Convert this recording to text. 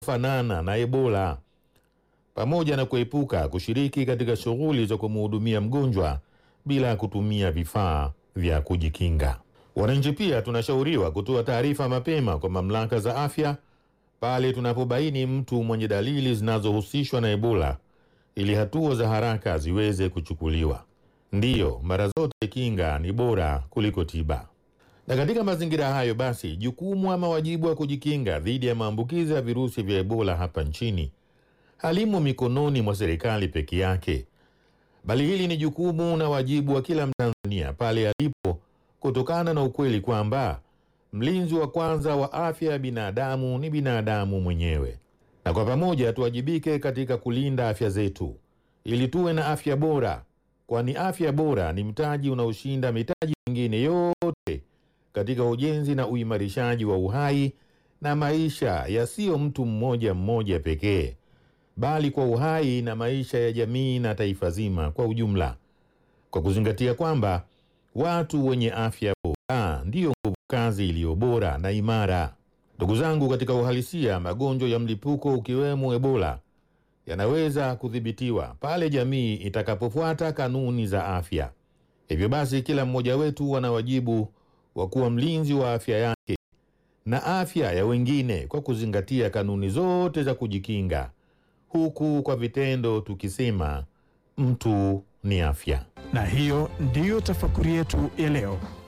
fanana na Ebola, pamoja na kuepuka kushiriki katika shughuli za kumhudumia mgonjwa bila kutumia vifaa vya kujikinga. Wananchi pia tunashauriwa kutoa taarifa mapema kwa mamlaka za afya pale tunapobaini mtu mwenye dalili zinazohusishwa na Ebola ili hatua za haraka ziweze kuchukuliwa. Ndiyo, mara zote kinga ni bora kuliko tiba. Na katika mazingira hayo basi, jukumu ama wajibu wa kujikinga dhidi ya maambukizi ya virusi vya Ebola hapa nchini halimo mikononi mwa serikali peke yake, bali hili ni jukumu na wajibu wa kila Mtanzania pale alipo, kutokana na ukweli kwamba mlinzi wa kwanza wa afya ya binadamu ni binadamu mwenyewe, na kwa pamoja tuwajibike katika kulinda afya zetu ili tuwe na afya bora, kwani afya bora ni mtaji unaoshinda mitaji mingine yote katika ujenzi na uimarishaji wa uhai na maisha yasiyo mtu mmoja mmoja pekee, bali kwa uhai na maisha ya jamii na taifa zima kwa ujumla, kwa kuzingatia kwamba watu wenye afya bora ndiyo nguvu kazi iliyo bora na imara. Ndugu zangu, katika uhalisia, magonjwa ya mlipuko ukiwemo Ebola yanaweza kudhibitiwa pale jamii itakapofuata kanuni za afya. Hivyo basi, kila mmoja wetu ana wajibu wa kuwa mlinzi wa afya yake na afya ya wengine kwa kuzingatia kanuni zote za kujikinga, huku kwa vitendo tukisema mtu ni afya. Na hiyo ndiyo tafakuri yetu ya leo.